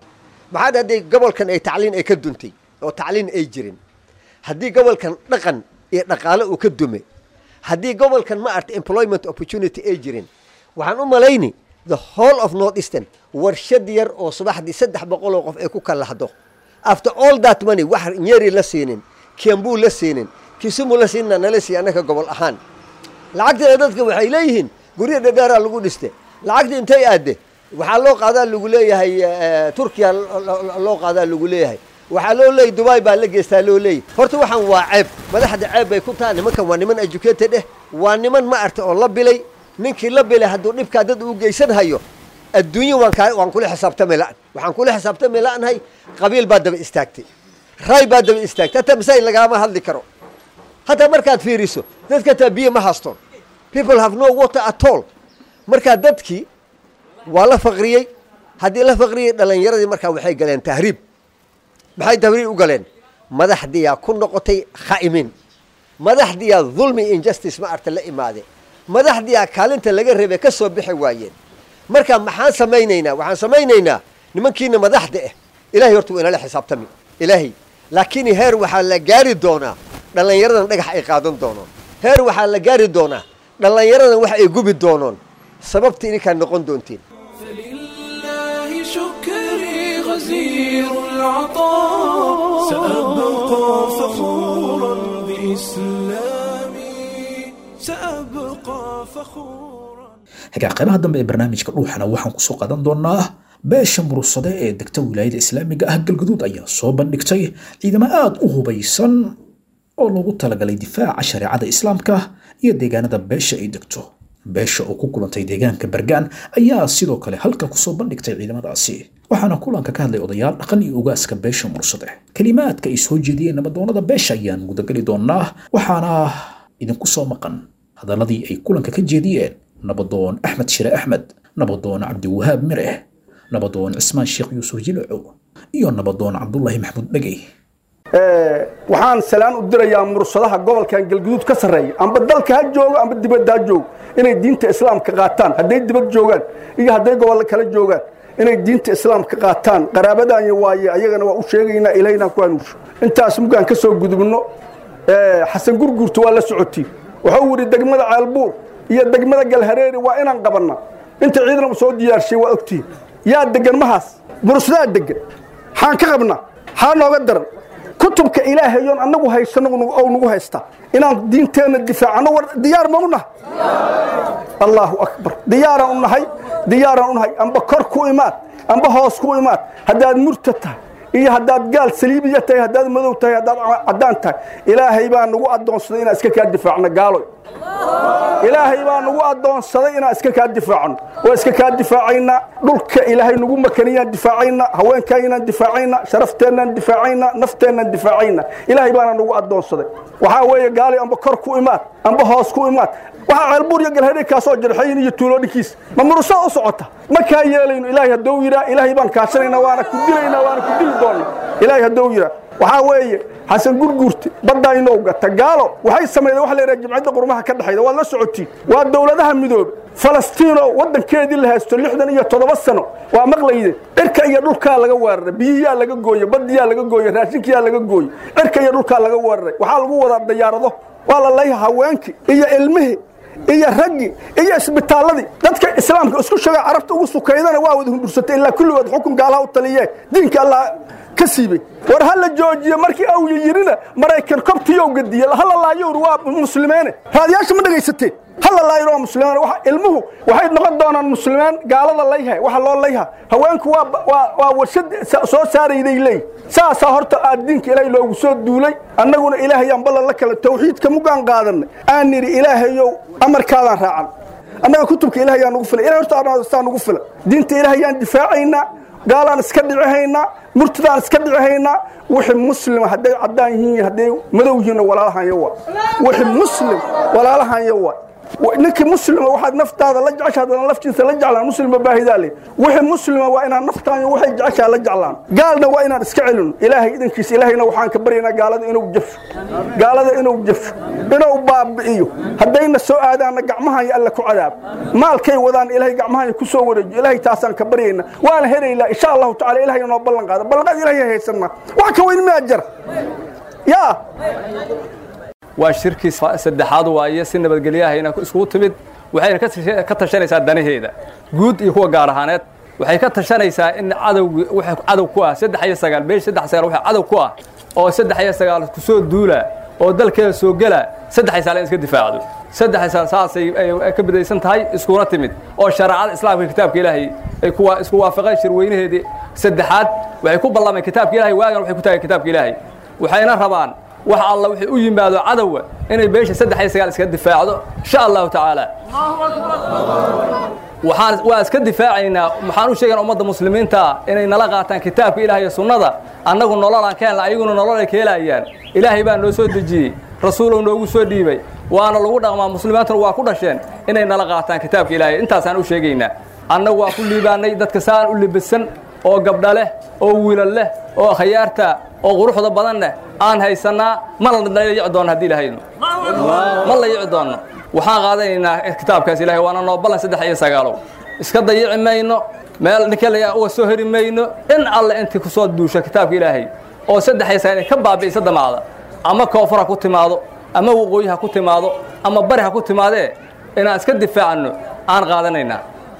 maxaa hadday gobolkan ay tacliin ay ka duntay oo tacliin ay jirin haddii gobolkan dhaqan iyo dhaqaale uu ka dume haddii gobolkan ma arta employment opportunity ay jirin waxaan u malayni the whole of north eastern warshad yar oo subaxdii saddex boqol oo qof ay ku kalahdo after all that money wax nyeri la siinin kiambu la siinin kisumu la siinna nala siiya annaka gobol ahaan lacagteeda dadka waxay leeyihiin guryo dhadheeraa lagu dhiste lacagta intay aadde waxaa loo qaadaa lagu leeyahay turkiya loo qaadaa lagu leeyahay waxaa loo leeyay dubai baa la geystaa loo leeyay horta waxaan waa ceeb madaxda ceeb bay ku taha nimankan waa niman educated eh waa niman ma arta oo la bilay ninkii la bilay hadduu dhibkaa dad uu geysan hayo adduunyo waan kaa waan kula xisaabtami la'an waxaan kula xisaabtami la'nahay qabiil baa daba istaagtay ray baa daba istaagtay hataa masaajid lagaama hadli karo hataa markaad fiiriso dadka hataa biyo ma hastoon people have no water at all markaa dadkii waa la faqriyey haddii la faqriyey dhallinyaradii markaa waxay galeen tahriib maxay tahriib u galeen madaxdiyaa ku noqotay kha'imiin madaxdiyaa dulmi injustice ma arta la imaade madaxdiyaa kaalinta laga reebay ka soo bixi waayeen marka maxaan samaynaynaa waxaan samaynaynaa nimankiina madaxda ah ilahay horta waa inala xisaabtami ilaahay laakiin heer waxaa la gaari doonaa dhallinyaradan dhagax ay qaadan doonaan heer waxaa la gaari doonaa dhallinyaradan wax ay gubi doonoon sababta idinkaa noqon doontiin فلله شكري غزير العطاء سأبقى فخورا بإسلامي سأبقى فخورا hagaa qaybaha dambe ee barnaamijka dhuuxana waxaan kusoo qaadan doonaa beesha murursade ee degta wilaayada islaamiga ah galgaduud ayaa soo bandhigtay ciidamo aad u hubaysan oo loogu talagalay difaaca shareecada islaamka iyo deegaanada beesha ay degto beesha oo ku kulantay deegaanka bergaan ayaa sidoo kale halka kusoo bandhigtay ciidamadaasi waxaana kulanka ka hadlay odayaal dhaqan iyo ugaaska beesha murursade kelimaadka ay soo jeediyeen nabadoonada beesha ayaan gudagali doonaa waxaana idinku soo maqan hadaladii ay kulanka ka jeediyeen nabadoon axmed shire axmed nabadoon cabdiwahaab mireh nabadoon cismaan sheekh yuusuf jilco iyo nabadoon cabdulaahi maxamuud dhegey waxaan salaan u dirayaa mursadaha gobolkan galguduud ka sarreeya amba dalka ha joogo amba dibadda ha joogo inay diinta islaamka qaataan hadday dibad joogaan iyo hadday gobollo kala joogaan inay diinta islaamka qaataan qaraabadaanya waaye ayagana waa u sheegaynaa ilaahna ku hanuusho intaas mugaan ka soo gudubno xasan gurgurta waa la socotiin wuxuu yidhi degmada ceelbuur iyo degmada galhareeri waa inaan qabanna inta ciidan u soo diyaarshay waa ogtihin yaa degan mahaas mursadaa degan xaan ka qabnaa xaa nooga daran kutubka ilaahayoon annagu haysano oo nagu haysta inaan diinteenna difaacano war diyaar ma u nahay allaahu akbar diyaaraan u nahay diyaaraan u nahay amba kor ku imaad amba hoos ku imaad haddaad murta tahay iyo haddaad gaal saliibiya tahay haddaad madow tahay haddaad caddaan tahay ilaahay baa nagu addoonsaday inaan iska kaa difaacno gaaloy ilaahay baa nagu addoonsaday inaan iska kaa difaacno waa iska kaa difaacaynaa dhulka ilaahay nagu makaniyaan difaacaynaa haweenkaynaan difaacaynaa sharafteennan difaacaynaa nafteennan difaacaynaa ilaahay baana nagu addoonsaday waxaa weeye gaalay amba kor ku imaad amba hoos ku imaad waxaa ceelbuur iyo galhadhay kaa soo jarxayin iyo tuuloodhinkiis ma murusaa u socota ma kaa yeelayno ilaahay haddou yidhaa ilaahay baan kaashanaynaa waana ku dilaynaa waana ku dili doonnaa ilaahay haddou yidhaa waxaa weeye xasan gurgurti baddaynoo gata gaalo waxay sameeyeen waxa la yidhaha jimcadda qurmaha ka dhexayda waad la socotiin waa dowladaha midoobe falastiinoo waddankeedii la haysto lixdan iyo toddoba sano waa maqlayde cirka iyo dhulkaa laga weeraray biyiyaa laga gooye badiyaa laga gooye raashinkiyaa laga gooye cirka iyo dhulkaa laga weeraray waxaa lagu wadaa dayaarado waa la leeyahay haweenkii iyo ilmihii iyo raggii iyo isbitaalladii dadka islaamka isku sheega carabta ugu sukaydana waa wada hundursatay ilaa kulligood xukun gaalaha u taliyee diinka allah ka siibay war ha la joojiyo markii awya yidhina maraykan kobtiyow gadiye hala laayowr waa muslimeene raadiyaasha ma dhegaysateen hala laayir waa muslimaan waxa ilmuhu waxay noqon doonaan muslimaan gaalada layha waxa loo layha haweenku waa waa waa warshad soo saarayday leey saasaa horta aad diinka ilaahay loogu soo duulay annaguna ilaahayaan ballan la kale tawxiidka mugaan qaadanay aan nidhi ilaahayow amarkaadaan raacan annaga kutubka ilahay yaa nugu filan ilahay horta saa nugu filan diinta ilaahayaan difaacaynaa gaalaan iska dhicihaynaa murtadaan iska dhicihaynaa wixii muslima hadday caddaan yihiin hadday madow yihiinna walaalahanyo waa wixii muslim walaalahanyo waa ninkii muslima waxaad naftaada la jecesha haddana laftiisa la jeclaan muslima baahidaa leh wixii muslima waa inaan naftaanyo waxay jeceshaa la jeclaan gaalna waa inaan iska celino ilaahay idankiisa ilaahayna waxaan ka baryaynaa gaalada inuu jafo gaalada inuu jafo inuu baabi'iyo haddayna soo aadaanna gacmahanya alla ku cadaab maalkay wadaan ilaahay gacmahanya ku soo wareejiyo ilaahay taasaan ka baryaynaa waana helaylaa insha allahu tacala ilahay noo ballan qaada ballanqaad ilahay haysanaa wax ka weyn miyaa jara yaa waa shirkii saddexaad waaye si nabadgelyahayna iskugu timid waxayna ka tasha- ka tashanaysaa danaheeda guud iyo kuwa gaar ahaaneed waxay ka tashanaysaa in cadowgi waxa cadow ku ah saddex iyo sagaal beesh saddex sagaal waxa cadow ku ah oo saddex iyo sagaal ku soo duula oo dalkeeda soo gela saddex iyo sagaal in iska difaacdo saddex iyo sagaal saasay ay- ay ka bidaysan tahay iskuna timid oo shareecada islaamka iyo kitaabka ilaahay ay kuwa isku waafaqeen shirweynaheedii saddexaad waxay ku ballameen kitaabka ilaahay waagan waxay ku taageen kitaabka ilaahay waxayna rabaan wax alla wixii u yimaado cadowga inay beesha saddex iyo sagaal iska difaacdo insha allahu tacaala waxaan waa iska difaacaynaa waxaan u sheegaynaa ummadda muslimiinta ah inay nala qaataan kitaabka ilaah iyo sunnada annagu nololaan ka helna ayaguna nolol ay ka helayaan ilaahay baa noo soo dejiyey rasuulow noogu soo dhiibay waana lagu dhaqmaa muslimiintuna waa ku dhasheen inay nala qaataan kitaabka ilaahay intaasaan u sheegaynaa annagu waa ku liibaanay dadka saan u libisan oo gabdha leh oo wiilal leh oo khayaarta oo quruxda badan leh aan haysannaa ma la layici doonno haddii ilaahayno ma la yici doonno waxaan qaadanaynaa kitaabkaas ilaahay waana noo ballan saddex iyo sagaalow iska dayici mayno meel ninka la uga soo heri mayno in alle intii ku soo duusha kitaabka ilaahay oo saddex iyo sagaal ka baabi'isa damacda ama koonfur ha ku timaado ama waqooyi ha ku timaado ama bari ha ku timaadee inaan iska difaacano aan qaadanaynaa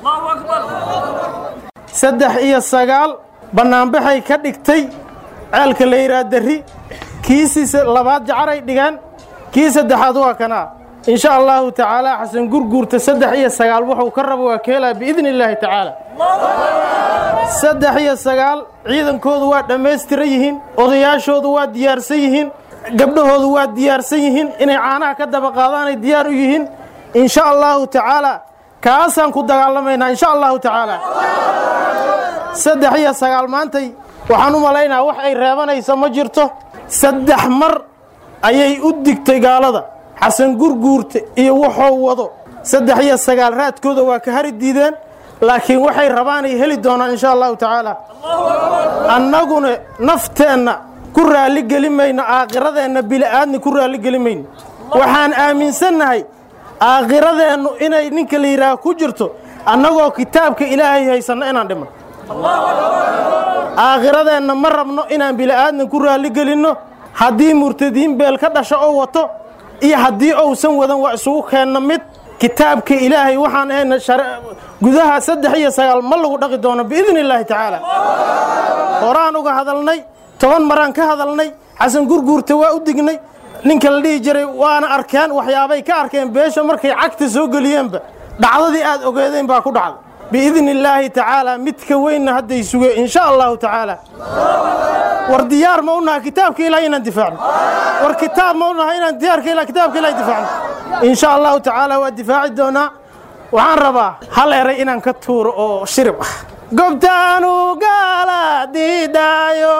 saddex iyo sagaal bannaanbaxay ka dhigtay ceelka la yidhaha darri kiisii labaad jacaray dhigaan kii saddexaad waa kanaa in sha allahu tacaala xasan gurguurta saddex iyo sagaal wuxuu ka rabo waa keelaa biidni illaahi tacaala saddex iyo sagaal ciidankoodu waa dhammaystiran yihiin odayaashoodu waa diyaarsan yihiin gabdhahoodu waa diyaarsan yihiin inay caanaha ka daba qaadaanay diyaar u yihiin in sha allahu tacaala kaasaan ku dagaalamaynaa in sha allahu tacaala saddex iyo sagaal maantay waxaan u malaynaa wax ay reebanayso ma jirto saddex mar ayay u digtay gaalada xasan gurguurta iyo wuxuu wado saddex iyo sagaal raadkooda waa ka hari diideen laakiin waxay rabaanay heli doonaan insha allahu tacaala annaguna nafteenna ku raalligeli mayno aakhiradeenna bili'aadni ku raalligeli mayno waxaan aaminsannahay aakhiradeennu inay ninka la yidhaaha ku jirto annagoo kitaabka ilaahay haysanno inaan dhiman aakhiradeenna ma rabno inaan bili'aadna ku raalligelinno haddii murtadiin beel ka dhasho oo wato iyo haddii ousan wadan waa isugu keenno mid kitaabka ilaahay waxaan ahayna gudaha saddex iyo sagaal ma lagu dhaqi doono biidni illaahi tacaala horaan uga hadalnay toban maraan ka hadalnay xasan gurguurta waa u dignay ninka la dhihi jiray waana arkeen waxyaabay ka arkeen beesha markay cagta soo geliyeenba dhacdadii aad ogeedeen baa ku dhacday biidni illaahi tacaala midka weynna hadday sugeen in sha allahu tacaala war diyaar ma u nahay kitaabka ilaah inaan difaacno war kitaab ma u nahay inaan diyaarka ilaah kitaabka ilaah difaacno in sha allahu tacaala waa difaaci doonaa waxaan rabaa hal eray inaan ka tuuro oo shirib ah gobtaanu gaala diidaayo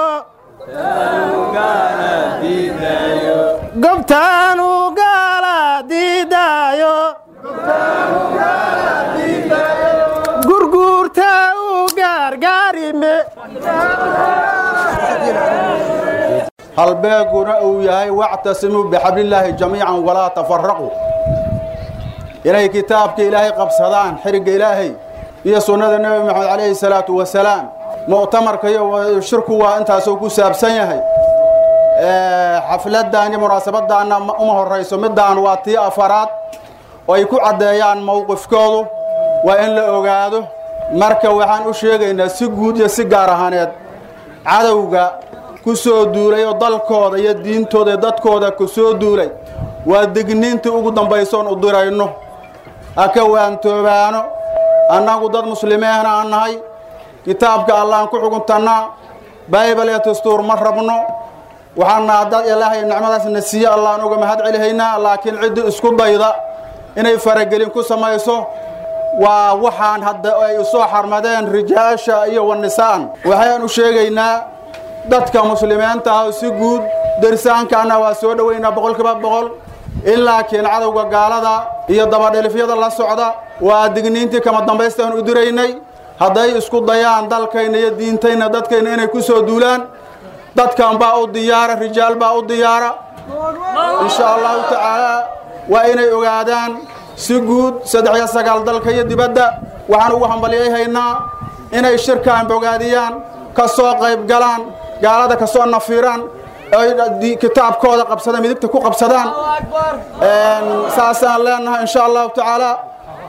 gobtaanu gaala diidaayo gurguurta u gaargaarime halbeeguna uu yahay wactasimuu bixablillaahi jamiican walaa tafaraquu inay kitaabka ilaahay qabsadaan xirigga ilaahay iyo sunnada nebi maxamed calayhi salaatu wasalaam mu'tamarka iyo shirku waa intaasuu ku saabsan yahay xafladdan iyo munaasabaddaanna uma horrayso middaan waa tii afaraad oo ay ku caddeeyaan mowqifkoodu waa in la ogaado marka waxaan u sheegaynaa si guud iyo si gaar ahaaneed cadowga ku soo duulay oo dalkooda iyo diintooda iyo dadkooda ku soo duulay waa digniintii ugu dambaysoon u dirayno ha ka waantoobaano annagu dad muslimiina aan nahay kitaabka allahan ku xuguntannaa baybal iyo dastuur ma rabno waxaana dad ilaahay nicmadaasna siiye allahan uga mahad celihaynaa laakiin ciddii isku dayda inay faragelin ku samayso waa waxaan hadda ay usoo xarmadeen rijaasha iyo wanisaan waxayaan u sheegaynaa dadka muslimiinta ah si guud dersaankaana waa soo dhoweynaa boqolkiiba boqol in laakiin cadowga gaalada iyo dabadhelifyada la socda waa digniintii kama dambaystaan u diraynay hadday isku dayaan dalkayna iyo diintayna dadkayna inay ku soo duulaan dadkan baa u diyaara rijaal baa u diyaara insha allahu tacaala waa inay ogaadaan si guud saddex iyo sagaal dalka iyo dibadda waxaan ugu hambalyayhaynaa inay shirkaan bogaadiyaan ka soo qayb galaan gaalada ka soo nafiiraan ay kitaabkooda qabsadaan midigta ku qabsadaan saasaan leenahay insha allahu tacaala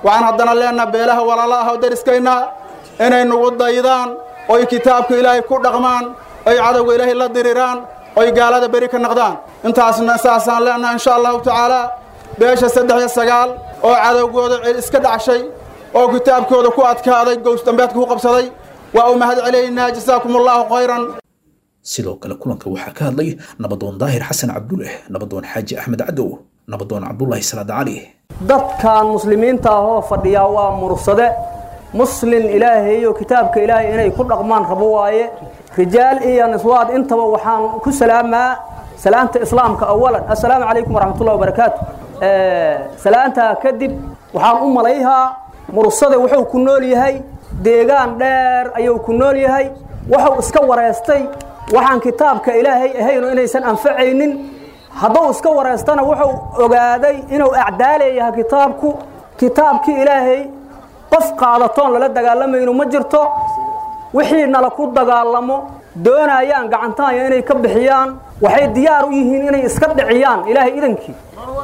waxaan haddana leenaha beelaha walaala ah oo dariskayna inay nagu daydaan oy kitaabka ilaahay ku dhaqmaan oy cadowga ilaahay la diriraan oy gaalada beri ka noqdaan intaasna saasaan leenaha insha allahu tacaala beesha saddex iyo sagaal oo cadowgooda iska dhacshay oo kitaabkooda ku adkaaday gows dambeedka ku qabsaday waa u mahad celaynaa jasaakum allahu khayran sidoo kale kulanka waxaa ka hadlay nabadoon daahir xasan cabduleh nabadoon xaaji axmed cadow nabadoon cabdulaahi salaad cali dadkan muslimiinta ahoo fadhiyaa waa mursade muslin ilaahay iyo kitaabka ilaahay inay ku dhaqmaan rabo waaye rijaal iyo niswaad intaba waxaan ku salaamaa salaamta islaamka awalan assalaamu calaykum waraxmatullahi wabarakaatu salaantaa kadib waxaan u malayhaa mursade wuxuu ku nool yahay deegaan dheer ayuu ku nool yahay wuxuu iska wareystay waxaan kitaabka ilaahay ahayno inaysan anfacaynin hadduu iska wareystana wuxuu ogaaday inuu acdaaleeyahay kitaabku kitaabkii ilaahay qof qaadatoon lala dagaalamayno ma jirto wixii nala ku dagaalamo doonayaan gacantaanya inay ka bixiyaan waxay diyaar u yihiin inay iska dhiciyaan ilaahay idankii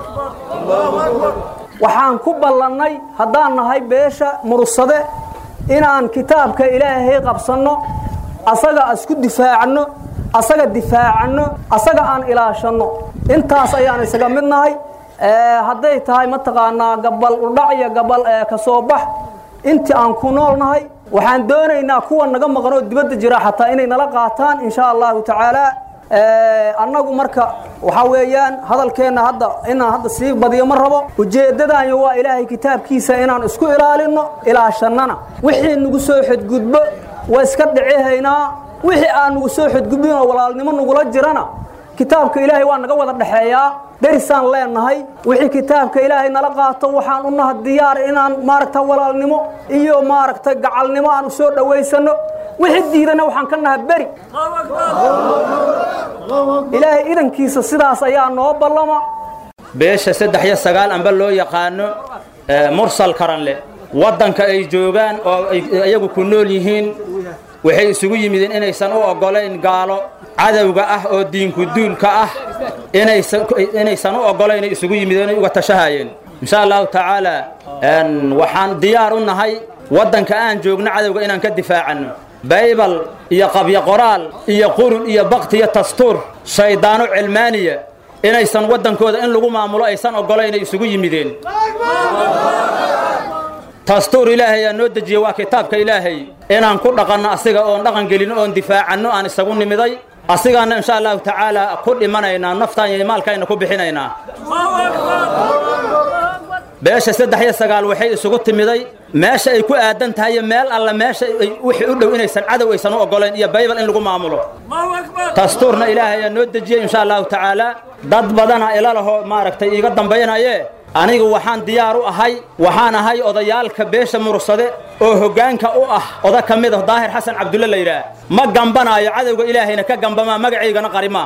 waxaan ku ballannay haddaan nahay beesha mursade inaan kitaabka ilaahay qabsanno asaga isku difaacno asaga difaacanno asaga aan ilaashanno intaas ayaan isaga mid nahay hadday tahay mataqaanaa gabal udhac iyo gabal ka soo bax intii aan ku nool nahay waxaan doonaynaa kuwa naga maqan oo dibadda jira xataa inay nala qaataan insha allahu tacaala annagu marka waxaa weeyaan hadalkeenna hadda inaan hadda sii badiyo ma rabo ujeeddadaanyo waa ilaahay kitaabkiisa inaan isku ilaalinno ilaashannana wixii nagu soo xadgudbo waa iska dhicihaynaa wixii aan nagu soo xadgudbin oo walaalnimo nagula jirana kitaabka ilaahay waa naga wada dhexeeyaa derisaan leenahay wixii kitaabka ilaahay nala qaato waxaan u naha diyaar inaan maaragta walaalnimo iyo maaragta gacalnimo aan u soo dhowaysanno wixii diidana waxaan ka naha beri ilaahay idankiisa sidaas ayaa noo ballama beesha saddex iyo sagaal amba loo yaqaano mursal karanle waddanka ay joogaan oo ay iyagu ku nool yihiin waxay isugu yimideen inaysan u oggolayn gaalo cadowga ah oo diinku duulka ah inaysan u oggolayn ay isugu yimideen uga tashahayeen insha allahu tacaala waxaan diyaar u nahay waddanka aan joogno cadowga inaan ka difaacanno baybal iyo qabyo qoraal iyo qurun iyo bakti iyo tastuur shayddaano cilmaaniya inaysan waddankooda in lagu maamulo aysan oggolayn ay isugu yimideen dastuur ilaahay aa noo dejiye waa kitaabka ilaahay inaan ku dhaqanno asiga oon dhaqan gelino oon difaacanno aan isagu nimiday asigaana insha allahu tacaala ku dhimanaynaa naftaan iyo maalkayna ku bixinaynaa beesha saddex iyo sagaal waxay isugu timiday meesha ay ku aadan tahay iyo meel alla meesha wixii u dhow inaysan cadow aysan u oggolayn iyo baybal in lagu maamulo dastuurna ilaahay aa noo dejiyey insha allahu tacaala dad badana ila laho maaragtay iiga dambaynaye anigu waxaan diyaar u ahay waxaan ahay odayaalka beesha mursade oo hoggaanka u ah oda ka mid ah daahir xasan cabdulle la yidhaah ma gambanaayo cadowga ilaahayna ka gambamaa magacaygana qarimaa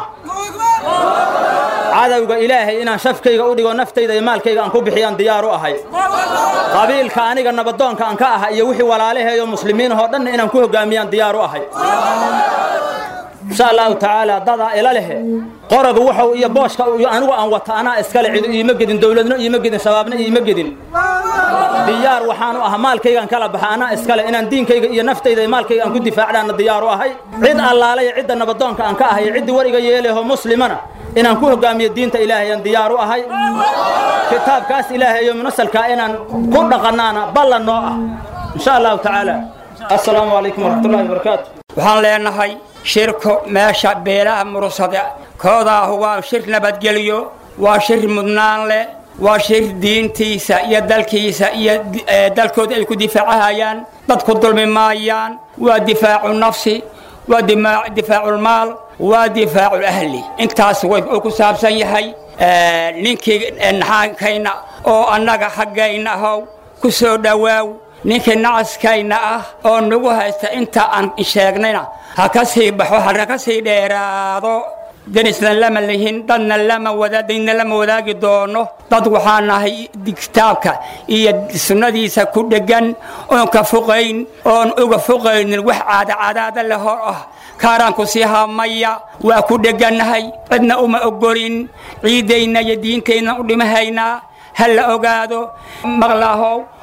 cadowga ilaahay inaan shafkayga u dhigo naftayda iyo maalkayga aan ku bixiyaan diyaar u ahay qabiilka aniga nabadoonka aan ka ah iyo wixii walaalaheeyo muslimiinahoo dhanna inaan ku hoggaamiyaan diyaar u ahay insha allahu tacaala dadaa ila lehe qoraga wuxuu iyo booshka iyo anigu aan wata anaa iskale cidu iima gedin dowladno iima gedin shabaabna iima gedin diyaar waxaanu ahaa maalkaygaan kala baxa anaa iskale inaan diinkayga iyo naftayda iyo maalkayga aan ku difaacdaana diyaar u ahay cid allaalaya cidda nabadoonka aan ka ahay ciddii wariga yeeleho muslimana inaan ku hoggaamiyo diinta ilaahay aan diyaar u ahay kitaabkaas ilaahay iyo munasalkaa inaan ku dhaqannaana ballan noo ah insha allahu tacaala assalaamu calaykum waraxmatullahi wabarakaatu waxaan leenahay shirku meesha beelaha mursade koodaahu waa shir nabadgelyo waa shir mudnaan leh waa shir diintiisa iyo dalkiisa iyo dalkooda ay ku difaacahayaan dadku dulmi maayaan waa difaacu nafsi waa difaaculmaal waa difaacu ahli intaas way ku saabsan yahay ninkii naxaankayna oo annaga xaggayna ahow ku soo dhowaaw ninkii nacaskayna ah oo nagu haysta inta aan sheegnayna ha ka sii baxo hana ka sii dheeraado denisna lama lihin dadna lama wadaadayna lama wadaagi doono dad waxaa nahay kitaabka iyo sunnadiisa ku dheggan oon ka foqayn oon uga foqaynin wax caadacadaada le hor ah kaaraanku sii haamaya waa ku dheggannahay cidna uma ogolin ciiddayna iyo diintayna u dhimahaynaa ha la ogaado maqlaahow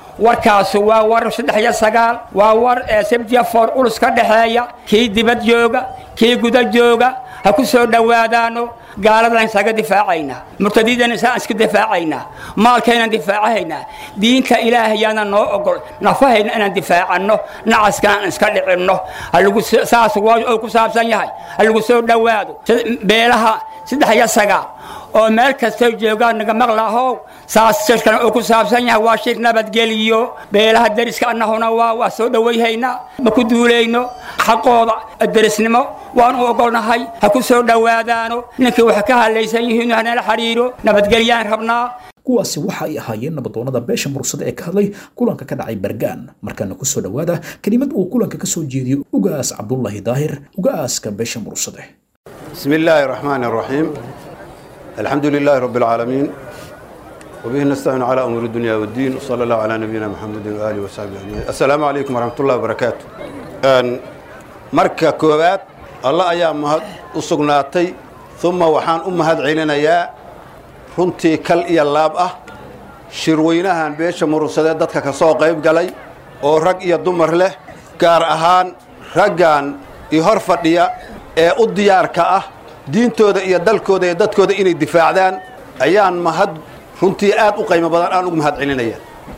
warkaasu waa war saddex iyo sagaal waa war ee sabtiya foor ulus ka dhexeeya kii dibad jooga kii guda jooga ha ku soo dhowaadaano gaaladan isaga difaacaynaa murtadiidana isaan iska difaacaynaa maalkaynan difaacahaynaa diinta ilaahayaana noo ogol nafahayna inaan difaacanno nacaskana aan iska dhicinno halagu saas waa ku saabsan yahay ha lagu soo dhowaado beelaha saddex iyo sagaal oo meel kastoo joogaan naga maqlaahow saas shirkana uu ku saabsan yahay waa shir nabadgeliyo beelaha deriska annahuna waa waa soo dhowayhaynaa ma ku duulayno xaqooda derisnimo waan u ogolnahay ha ku soo dhowaadaano ninkii wax ka hadlaysan yihiin hanala xiriiro nabadgelyaan rabnaa kuwaasi waxa ay ahaayeen nabadoonnada beesha mursada ee ka hadlay kulanka ka dhacay bergaan markaana ku soo dhowaada kelimad uu kulanka ka soo jeediyo ugaas cabdullaahi daahir ugaaska beesha mursade بسم الله الرحمن الرحيم الحمد لله رب العالمين وبه نستعين على أمور الدنيا والدين وصلى الله على نبينا محمد وآله وصحبه أجمعين السلام عليكم ورحمة الله وبركاته أن مركا كوبات الله أيام مهد أسقناتي ثم وحان أمهد عيننا يا runtii kal iyo laab ah shirweynahan beesha murusade dadka ka soo qayb galay oo rag iyo dumar leh gaar ahaan raggan iyo hor fadhiya ee u diyaarka ah diintooda iyo dalkooda iyo dadkooda inay difaacdaan ayaan mahad runtii aad u qaymo badan aan ugu mahad celinaya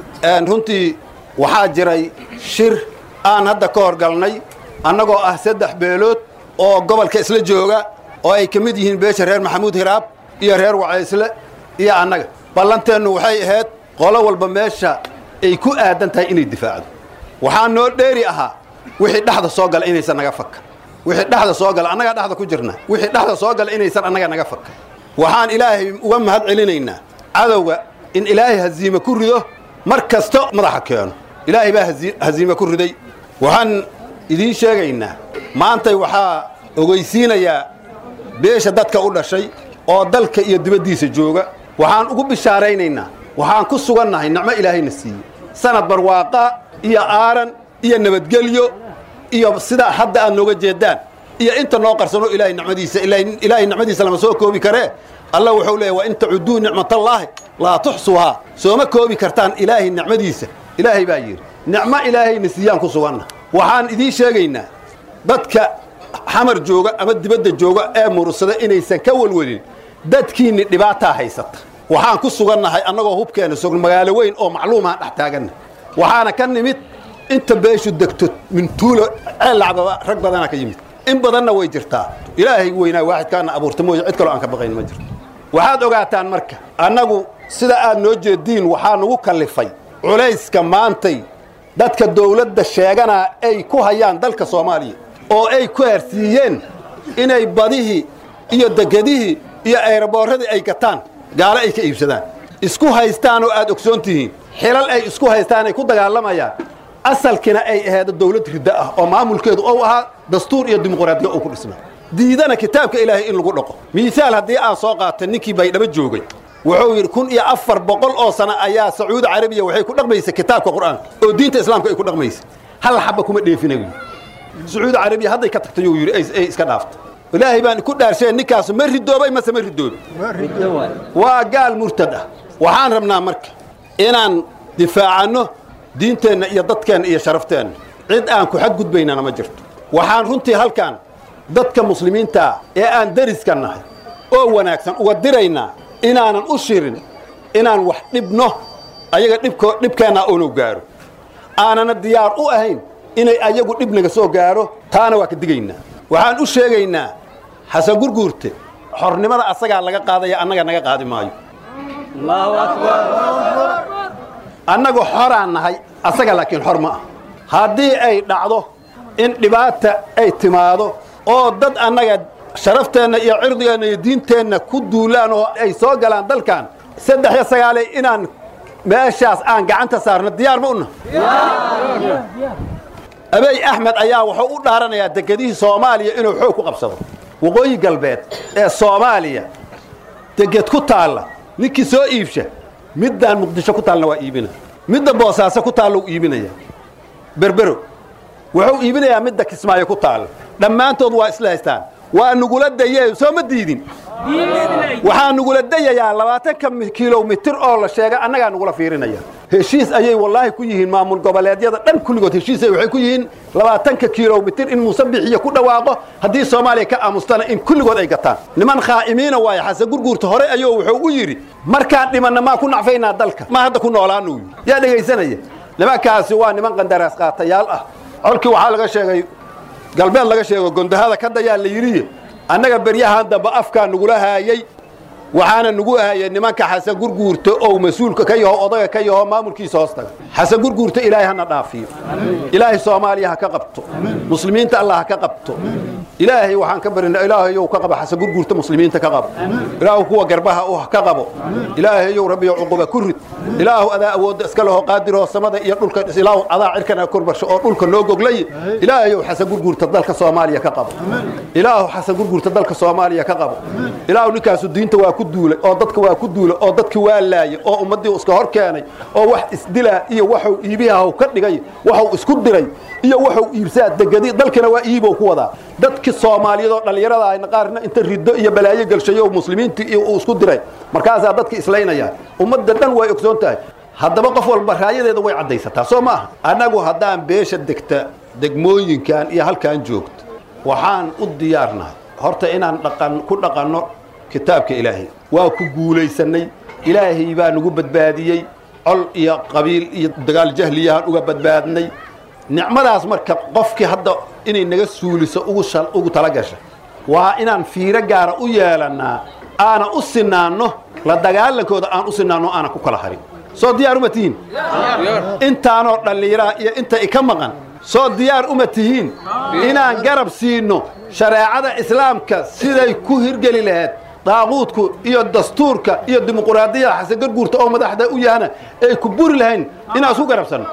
runtii waxaa jiray shir aan hadda ka horgalnay annagoo ah saddex beelood oo gobolka isla jooga oo ay ka mid yihiin beesha reer maxamuud hiraab iyo reer wacaysle iyo annaga ballanteennu waxay ahayd qolo walba meesha ay ku aadan tahay inay difaacdo waxaa noo dheeri ahaa wixii dhexda soo gala inaysan naga fakka wixii dhexda soo gala annagaa dhexda ku jirna wixii dhexda soo gala inaysan annaga naga fakka waxaan ilaahay uga mahad celinaynaa cadowga in ilaahay haziime ku rido mar kasta madaxa keeno ilaahay baa haziime ku riday waxaan idiin sheegaynaa maantay waxaa ogeysiinayaa beesha dadka u dhashay oo dalka iyo dibaddiisa jooga waxaan ugu bishaaraynaynaa waxaan ku sugannahay nicmo ilaahayna siiyey sanad barwaaqa iyo aaran iyo nabadgelyo iyo sidaa hadda aad nooga jeedaan iyo inta noo qarsano ilaahay nicmadiisa ilaahay nicmadiisa lama soo koobi karee allah wuxuu leeyahy wa in tacuduu nicmatallaahi laa tuxsuhaa sooma koobi kartaan ilaahay nicmadiisa ilaahay baa yidhi nicmo ilaahayna siiyaan ku suganna waxaan idiin sheegaynaa dadka xamar jooga ama dibadda jooga ee murursada inaysan ka welwelin dadkiinni dhibaataa haysata waxaan ku sugannahay annagoo hubkeena sogn magaalo weyn oo macluumaan dhex taaganna waxaana ka nimid inta beeshu degto mintuulo ceellacbaba rag badana ka yimid in badanna way jirtaa ilaahay weynaa waaxidkaana abuurta mooye cid kaloo aan ka baqayn ma jirto waxaad ogaataan marka annagu sida aad noo jeediin waxaa nagu kallifay culayska maantay dadka dawladda sheeganaa ay ku hayaan dalka soomaaliya oo ay ku hersiiyeen inay badihii iyo degedihii iyo ayraboorradii ay gataan gaalo ay ka iibsadaan isku haystaan oo aad ogsoon tihiin xilal ay isku haystaan ay ku dagaalamayaan asalkina ay ahayd dawlad ridda ah oo maamulkeedu ou ahaa dastuur iyo dimuqraadiya uu ku dhisnaa diidana kitaabka ilaahay in lagu dhaqo miisaal haddii aan soo qaata ninkii baydhabo joogay wuxuu yidhi kun iyo afar boqol oo sano ayaa sacuudi carabiya waxay ku dhaqmaysa kitaabka qur'aanka oo diinta islaamka ay ku dhaqmaysa hal xabba kuma dheefina wy sacuudi carabiya hadday ka tagtay uu yidhi ay iska dhaafto ilaahay baan ku dhaarsheen ninkaasu ma ridoobay mase ma ridoobi waa gaal murtad ah waxaan rabnaa marka inaan difaacanno diinteenna iyo dadkeenna iyo sharafteenna cid aan ku xadgudbaynana ma jirto waxaan runtii halkan dadka muslimiintaa ee aan deriska nahay oo wanaagsan uga diraynaa inaanan u shirin inaan wax dhibno ayaga dhibko dhibkeennaa uunu gaaro aanana diyaar u ahayn inay ayagu dhib naga soo gaaro taana waa ka digaynaa waxaan u sheegaynaa xasan gurguurte xornimada asagaa laga qaadaya annaga naga qaadi maayo annagu xoraan nahay asaga laakiin xor ma ah haddii ay dhacdo in dhibaata ay timaado oo dad annaga sharafteenna iyo cirdigeenna iyo diinteenna ku duulaan oo ay soo galaan dalkan saddex iyo sagaaley inaan meeshaas aan gacanta saarno diyaar ma una abey axmed ayaa wuxuu u dhaaranayaa degedihii soomaaliya inuu xoog ku qabsado waqooyi galbeed ee soomaaliya deged ku taalla ninkii soo iibsha middaan muqdisho ku taallna waa iibina midda boosaaso ku taalla u iibinaya berbero wuxuu iibinayaa midda kismaayo ku taalla dhammaantood waa isla haystaan waa nugula dayee soo ma diidin waxaa nugula dayayaa labaatanka kilomitir oo la sheegay annagaa nugula fiirinaya heshiis ayay wallaahi ku yihiin maamul goboleedyada dhan kulligood heshiis waxay ku yihiin labaatanka kilomitir in muuse bixiyo ku dhawaaqo haddii soomaaliya ka aamustana in kulligood ay gataan niman khaa'imiina waaye xasan gurguurta hore ayuu wuxuu u yidhi markaan dhimanna maa ku nacfaynaa dalka ma hadda ku noolaanu yidhi yaa dhegaysanaya nimankaasi waa niman qandaraas qaatayaal ah colkii waxaa laga sheegay galbeed laga sheego gondahada ka dayaa la yidhiye annaga beryahan dambe afkaa nugula haayey waxaana nugu ahayay nimanka xasan gurguurta oo mas-uulka ka yaho odaga ka yaho maamulkiisa hoos taga xasan gurguurta ilaahay hana dhaafiyo ilaahay soomaaliya ha ka qabto muslimiinta allah ha ka qabto ilaahay waxaan ka barina ilaahayow ka qabo xasan gurguurta muslimiinta ka qabo ilaahu kuwa garbaha u ka qabo ilaahayow rabbiyo cuquba ku rid ilaahu adaa awoodda iska leho qaadiroo samada iyo dhulka ilaahu adaa cirkana korbarsho oo dhulka noo goglay ilaahayow xasan gurguurta dalka soomaaliya ka qabo ilaahu xasan gurguurta dalka soomaaliya ka qabo ilaahu ninkaasu diinta waa ku duulay oo dadka waa ku duulay oo dadki waa laayay oo ummaddii iska hor keenay oo wax isdilaa iyo waxuu iibihaw ka dhigay waxuu isku diray iyo waxuu iibsaa degadi dalkina waa iibow ku wadaa dadki soomaaliyeed oo dhallinyarada ahna qaarna inta riddo iyo balaayo gelshayo muslimiintii iyo uu isku diray markaasaa dadki islaynaya ummadda dhan way ogsoon tahay haddaba qof walba raayadeeda way caddaysataa soo ma aha annagu haddaan beesha degta degmooyinkan iyo halkaan joogto waxaan u diyaarnahay horta inaan dhaqan ku dhaqanno kitaabka ilaahay waa ku guulaysannay ilaahay baa nagu badbaadiyey col iyo qabiil iyo dagaal jahliyahaan uga badbaadnay nicmadaas marka qofkii hadda inay naga suuliso ugu tala gasha waa inaan fiiro gaara u yeelannaa aana u sinaanno la dagaalankooda aan u sinaanno aana ku kala harin soo diyaar uma tihiin intaanoo dhalliiraa iyo inta ika maqan soo diyaar uma tihiin inaan garab siino shareecada islaamka siday ku hirgeli lahayd daaquudku iyo dastuurka iyo dimuquraadiyada xasan garguurta oo madaxda u yahana ay ku buri lahayn inaan isku garabsanno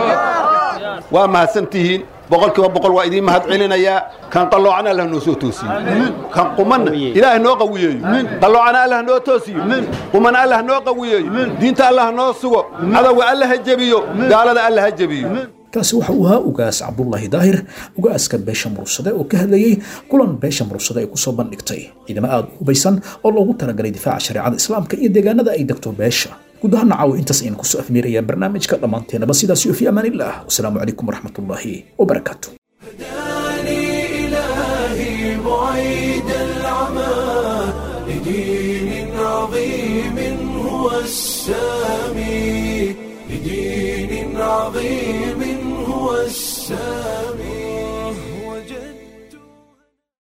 waa mahadsan tihiin boqolkiiba boqol waa idiin mahad celinayaa kan qalloocana allah noo soo toosiyo kan qumanna ilaahay noo qawiyeeyo qalloocana allah noo toosiyo qumana allah noo qawiyeeyo diinta allah noo sugo cadowga allah ha jebiyo gaalada allah ha jebiyo kaasi waxa uu ahaa ugaas cabdullaahi daahir ugaaska beesha murugsade oo ka hadlayey kulan beesha murugsade ay kusoo bandhigtay ciidamo aada u hubaysan oo loogu talagalay difaaca shareecada islaamka iyo deegaanada ay degto beesha guud ahaan caawa intaas ayaan kusoo afmeerayaa barnaamijka dhammaanteenaba sidaas iyo fi amaan illah wasalaamu calaykum waraxmatullaahi wabarakaatu إلهي بعيد العمى لدين عظيم هو السامي لدين عظيم هو السامي